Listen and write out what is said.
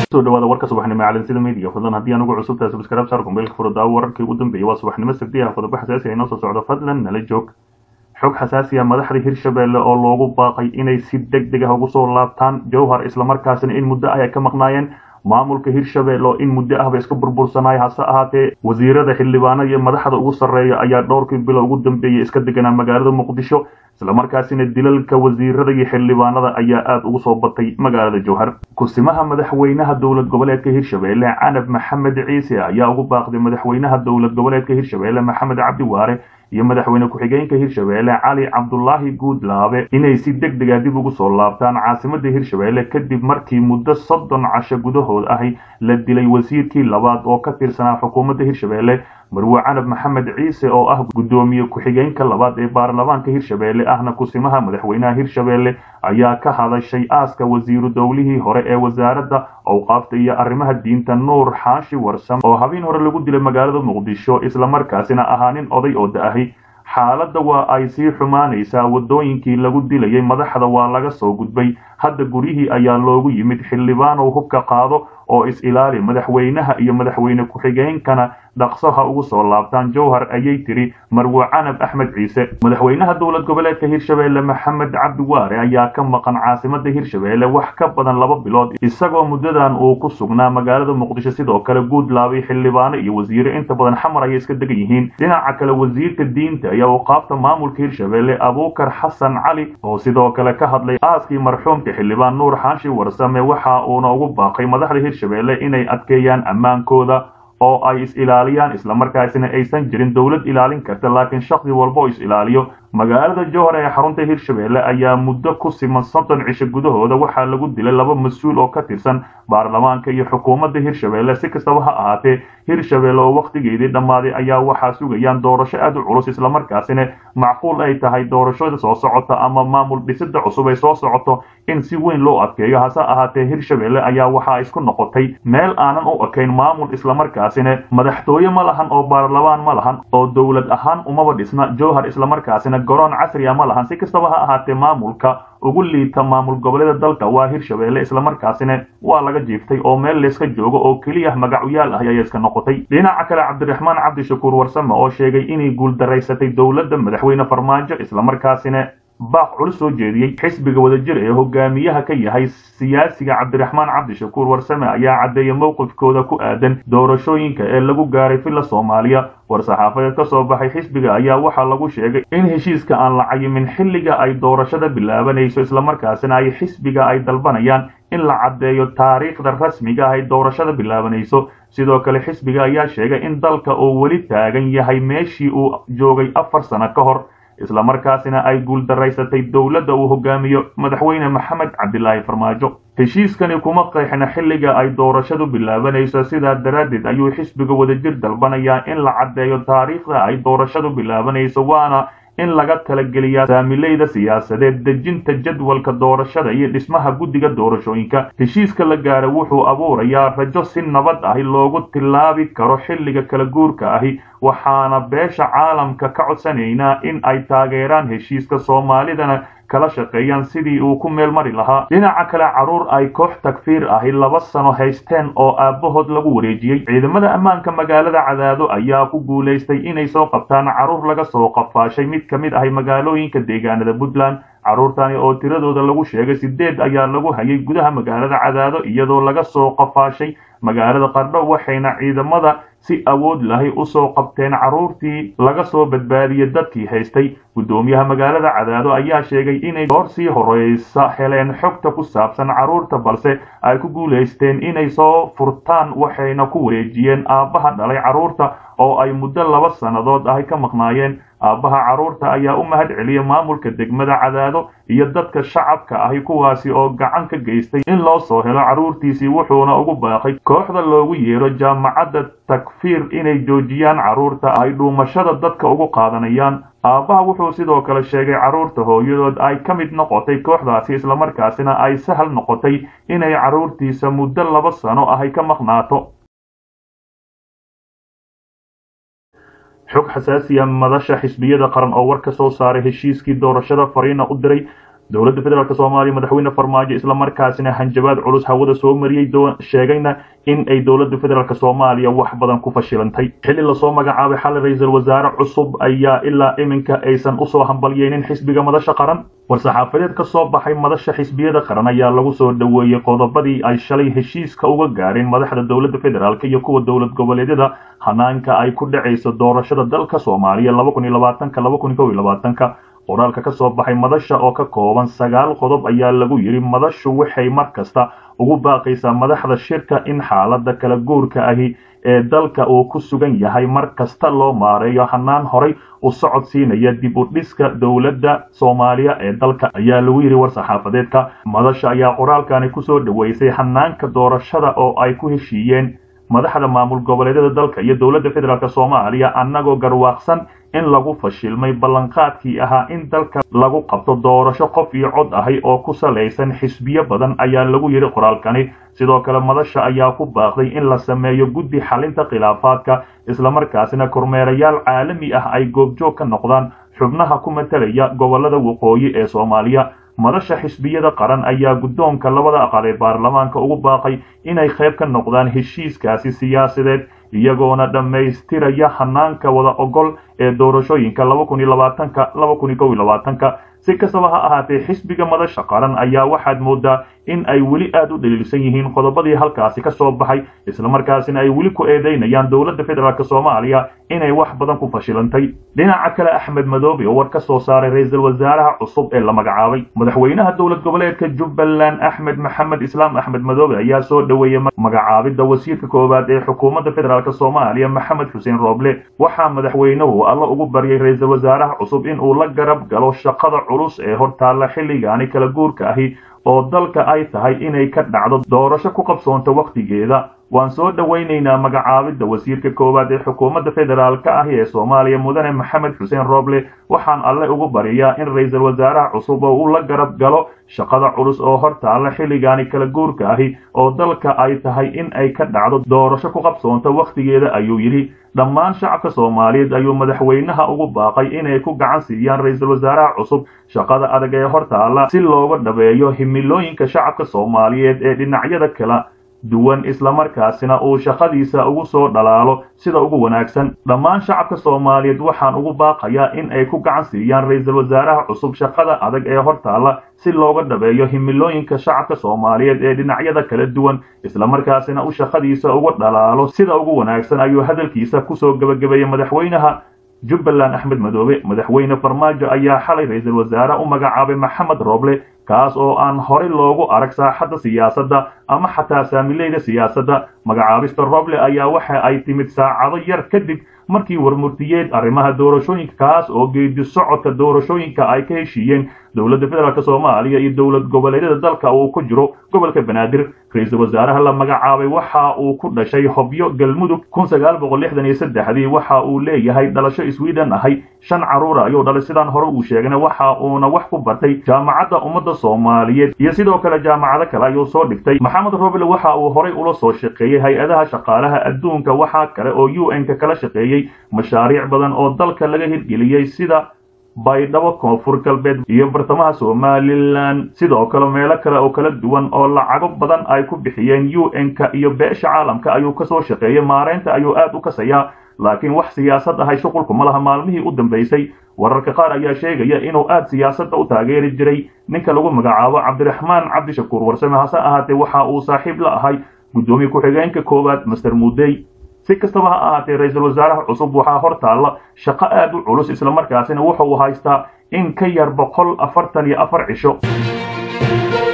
soo dhawaada warka subaxnimo caalamsida media fadlan haddii anugu cusubtahay subscribe saar kumbeelka furada wararkii ugu dambeeyay waa subaxnimo sabdiha qodobo xasaasi ah inoo soo socdo fadlan nala joog xog xasaasi ah madaxda hirshabelle oo loogu baaqay inay si deg deg ah ugu soo laabtaan jowhar islamarkaasina in muddo ah ay ka maqnaayeen maamulka hirshabelle oo in muddo ahba iska burbursanaya hase ahaatee wasiirada xildhibaanada iyo madaxda ugu sarreeya ayaa dhowrkii bilo ugu dambeeyay iska deganaa magaalada muqdisho islamarkaasina dilalka wasiirada iyo xildhibaanada ayaa aada ugu soo batay magaalada jowhar kusimaha madaxweynaha dowlad goboleedka hirshabelle canab maxamed ciise ayaa ugu baaqday madaxweynaha dowlad goboleedka hirshabelle maxamed cabdi waare iyo madaxweyne ku-xigeenka hirshabelle cali cabdulaahi guudlaabe inay si deg dega dib ugu soo laabtaan caasimada hirshabelle kadib markii muddo soddon casho gudahood ahi la dilay wasiirkii labaad oo ka tirsanaa xukuumadda hirshabelle marwe canab maxamed ciise oo ah guddoomiye ku-xigeenka labaad ee baarlamaanka hirshabelle ahna kusimaha madaxweynaha hirshabelle ayaa ka hadashay aaska wasiiru dowlihii hore ee wasaaradda awqaafta iyo arrimaha diinta nuur xaashi warsam oo habeen hore lagu dilay magaalada muqdisho islamarkaasina ahaa nin oday oo da-ahi xaaladda waa ay sii xumaanaysaa waddooyinkii lagu dilayay madaxda waa laga soo gudbay hadda guryihii ayaa loogu yimid xildhibaanow hubka qaado oo is-ilaali madaxweynaha iyo madaxweyne ku-xigeenkana dhaqso ha ugu soo laabtaan jowhar ayay tiri marwe canab axmed ciise madaxweynaha dowlad goboleedka hirshabelle maxamed cabdi waare ayaa ka maqan caasimada hirshabelle wax ka badan laba bilood isagoo muddadan uu ku sugnaa magaalada muqdisho sidoo kale guudlaabay xildhibaano iyo wasiire inta badan xamar ayay iska degan yihiin dhinaca kale wasiirka diinta ayaa uqaabta maamulka hirshabelle abuukar xasan cali oo sidoo kale ka hadlay aaskii marxuumka xildhibaan nuur xaashi warsame waxa uuna ugu baaqay madaxda hirshabelle inay adkeeyaan ammaankooda oo ay is-ilaaliyaan islamarkaasina aysan jirin dowlad ilaalin karta laakiin shaksi walba oo is-ilaaliyo magaalada jowhar ee xarunta hirshabelle ayaa muddo ku siman soddon cisho gudahooda waxaa lagu dilay laba mas-uul oo ka tirsan baarlamaanka iyo xukuumadda hirshabelle si kastaba ha ahaatee hirshabelle oo wakhtigeedii dhammaaday ayaa waxaa sugayaan doorasho aada u culus islamarkaasina macquul ay tahay doorashada soo socota ama maamul dhisida cusub ay soo socoto in si weyn loo adkeeyo hase ahaatee hirshabelle ayaa waxaa isku noqotay meel aanan u ekayn maamul islamarkaasina madaxtooye ma lahan oo baarlamaan ma lahan oo dowlad ahaan umaba dhisna jowhar islamarkaasina garoon casriya ma lahan si kastaba ha ahaatee maamulka ugu liita maamul goboleeda dalka waa hirshabelle islamarkaasina waa laga jiiftay oo meel layska joogo oo keliya magacyaal ah ayaa iska noqotay dhinaca kale cabdiraxmaan cabdishakuur warsame oo sheegay inay guuldaraysatay dowladda madaxweyne farmaajo islamarkaasina baaq culus soo jeediyey xisbiga wadajir ee hogaamiyaha ka yahay siyaasiga cabdiraxmaan cabdishakuur warsame ayaa caddeeyay mowqifkooda ku aadan doorashooyinka ee lagu gaaray villa soomaaliya war-saxaafadeed ka soo baxay xisbiga ayaa waxaa lagu sheegay in heshiiska aan la cayimin xilliga ay doorashada bilaabanayso islamarkaasina ay xisbiga ay dalbanayaan in la caddeeyo taariikhda rasmiga ah ay doorashada bilaabanayso sidoo kale xisbiga ayaa sheegay in dalka uu weli taagan yahay meeshii uu joogay afar sano ka hor islamarkaasina ay guuldaraysatay dowladda uu hogaamiyo madaxweyne maxamed cabdilaahi farmaajo heshiiskani kuma qeexna xilliga ay doorashadu bilaabanayso sidaa daraaddeed ayuu xisbiga wadajir dalbanayaa in la caddeeyo taariikhda ay doorashadu bilaabanayso waana in laga talageliyaa saamileyda siyaasadeed dejinta jadwalka doorashada iyo dhismaha guddiga doorashooyinka heshiiska la gaara wuxuu abuurayaa rajo si nabad ahi loogu tilaabi karo xilliga kala guurka ahi waxaana beesha caalamka ka codsanaynaa in ay taageeraan heshiiska soomaalidana kala shaqeeyaan sidii uu ku meel mari lahaa dhinaca kale carruur ay koox takfiir ahi laba sano haysteen oo aabbahood lagu wareejiyey ciidamada ammaanka magaalada cadaado ayaa ku guulaystay inay soo qabtaan carruur laga soo qafaashay mid ka mid ahi magaalooyinka deegaanada puntland carruurtani oo tiradooda lagu sheegay sideed ayaa lagu hayay gudaha magaalada cadaado iyadoo laga soo qafaashay magaalada qardho waxayna ciidamada si awood lahay usoo qabteen carruurtii laga soo badbaadiyey dadkii haystay guddoomiyaha magaalada cadaado ayaa sheegay inay goor sii horeysa heleen xogta ku saabsan carruurta balse ay ku guulaysteen inay soo furtaan waxayna ku wareejiyeen aabbaha dhalay carruurta oo ay muddo laba sannadood ahi ka maqnaayeen aabbaha carruurta ayaa u mahad celiyay maamulka degmada cadaado iyo dadka shacabka ahi kuwaasi oo gacan ka geystay in loo soo helo carruurtiisii wuxuuna ugu baaqay kooxda loogu yeero jaamacadda takfiir inay joojiyaan carruurta ay dhuumashada dadka ugu qaadanayaan aabbaha wuxuu sidoo kale sheegay carruurta hooyadood ay ka mid noqotay kooxdaasi islamarkaasina ay sahal noqotay inay carruurtiisa muddo laba sano ahay ka maqnaato xog xasaasiya madasha xisbiyada qaran oo war ka soo saaray heshiiskii doorashada fariina u diray dowladda federaalk soomaaliya madaxweyne farmaajo islamarkaasina hanjabaad culus hawada soo mariyey sheegayna in ay dowladda federaalk soomaaliya wax badan ku fashilantay xilli lasoo magacaabay xalay ra-iisul wasaare cusub ayaa ilaa iminka aysan usoo hambalyeynin xisbiga madasha qaran war-saxaafadeed ka soo baxay madasha xisbiyada qaran ayaa lagu soo dhoweeyey qodobadii ay shalay heshiiska uga gaareen madaxda dowladda federaalk iyo kuwa dowlad goboleedyada hanaanka ay ku dhacayso doorashada dalka soomaaliya qoraalka ka soo baxay madasha oo ka kooban sagaal qodob ayaa lagu yidhi madashu waxay mar kasta ugu baaqaysaa madaxda shirka in xaaladda kala guurka ahi ee dalka uu ku sugan yahay mar kasta loo maareeyo hanaan horay u socod siinaya dib u dhiska dowladda soomaaliya ee dalka ayaa lagu yidhi war-saxaafadeedka madasha ayaa qoraalkani kusoo dhoweysay hanaanka doorashada oo ay ku heshiiyeen madaxda maamul goboleedyada dalka iyo dowladda federaalk soomaaliya annagoo garwaaqsan in lagu fashilmay ballanqaadkii ahaa in dalka lagu qabto doorasho qof iyo cod ahi oo ku salaysan xisbiyo badan ayaa lagu yidhi qoraalkani sidoo kale madasha ayaa ku baaqday in la sameeyo guddi xalinta khilaafaadka islamarkaasina kormeerayaal caalami ah ay goobjoog ka noqdaan xubnaha ku matalaya gobolada waqooyi ee soomaaliya madasha xisbiyada qaran ayaa guddoonka labada aqal ee baarlamaanka ugu baaqay inay qayb ka noqdaan heshiiskaasi siyaasadeed iyagoona dhammaystiraya hanaanka wada ogol ee doorashooyinka ka si kastaba ha ahaatee xisbiga madasha qaran ayaa waxaad moodaa in ay weli aad u dhaliilsan yihiin qodobadii halkaasi ka soo baxay islamarkaasina ay weli ku eedeynayaan dowladda federaalk soomaaliya inay wax badan ku fashilantay dhinaca kale axmed madoobe oo war ka soo saaray ra-iisul wasaaraha cusub ee la magacaabay madaxweynaha dowlad goboleedka jubbaland axmed maxamed islaam axmed madoobe ayaa soo dhoweeyey magacaabidda wasiirka koowaad ee xukuumadda federaalk soomaaliya maxamed xuseen rooble waxaa madaxweynuhu alla ugu baryay ra-iisul wasaaraha cusub in uu la garab galo shaqada culus ee hortaalla xilligaani kala guurka ahi oo dalka ay tahay inay ka dhacdo doorasho ku qabsoonto wakhtigeeda waan soo dhowaynaynaa magacaabidda wasiirka koowaad ee xukuumadda federaalka ahi ee soomaaliya mudane maxamed xuseen rooble waxaan alle ugu baryayaa in ra-iisul wasaaraha cusub oo uu la garab galo shaqada culus oo hortaalla xilligaani kala guurka ahi oo dalka ay tahay in ay ka dhacdo doorasho ku qabsoonto wakhtigeeda ayuu yidhi dhammaan shacabka soomaaliyeed ayuu madaxweynaha ugu baaqay inay ku gacan siiyaan ra-iisul wasaaraha cusub shaqada adag ee hortaalla si looga dhabeeyo himilooyinka shacabka soomaaliyeed ee dhinacyada kala duwan islamarkaasina uu shaqadiisa ugu soo dhalaalo sida ugu wanaagsan dhammaan shacabka soomaaliyeed waxaan ugu baaqayaa in ay ku gacan siiyaan ra-iisul wasaaraha cusub shaqada adag ee hortaalla si looga dhabeeyo himilooyinka shacabka soomaaliyeed ee dhinacyada kala duwan islamarkaasina uu shaqadiisa ugu dhalaalo sida ugu wanaagsan ayuu hadalkiisa kusoo gebagabeeyey madaxweynaha jubbaland axmed madoobe madaxweyne farmaajo ayaa xalay ra-iisul wasaare u magacaabay maxamed rooble kaas oo aan horey loogu arag saaxadda siyaasadda ama xataa saamileyda siyaasadda magacaabista roble ayaa waxa ay timid saacado yar kadib markii warmurtiyeed arrimaha doorashooyinka kaas oo geedi socodka doorashooyinka ay ka heshiiyeen dowladda federaalk soomaaliya iyo dowlad goboleedyada dalka uu ku jiro gobolka banaadir ra-iisul wasaaraha la magacaabay waxa uu ku dhashay hobyo galmudug dii waxa uu leeyahay dhalasho sweden ahay shan caruura ayuu dhalay sidaan hore uu sheegna waxa uuna wax ku bartay jaamacadda ummadda soomaaliyeed iyo sidoo kale jaamacado kale ayuu soo dhigtay maxamed roble waxa uu horay ula soo shaqeeyey hay-adaha shaqaalaha adduunka waxaa kale oo u n ka kala shaqeeyey mashaariic badan oo dalka laga hirgeliyey sida baydhabo koonfur galbeed iyo bartamaha somalilan sidoo kale meelo kale oo kala duwan oo lacago badan ay ku bixiyeen u n-ka iyo beesha caalamka ayuu kasoo shaqeeyey maareynta ayuu aad u kasayaa laakiin wax siyaasad ahay shuqulku ma laha maalmihii u dambaysay wararka qaar ayaa sheegaya inuu aad siyaasadda u taageeri jiray ninka lagu magacaabo cabdiraxmaan cabdishakuur warsame hase ahaatee waxa uu saaxiib la ahay guddoomiye ku-xigeenka koowaad master mudey si kastaba ha ahaatee ra-iisul wasaaraha cusub waxaa hor taalla shaqo aad u culus islamarkaasina wuxuu haystaa in ka yar boqol afartan iyo afar cisho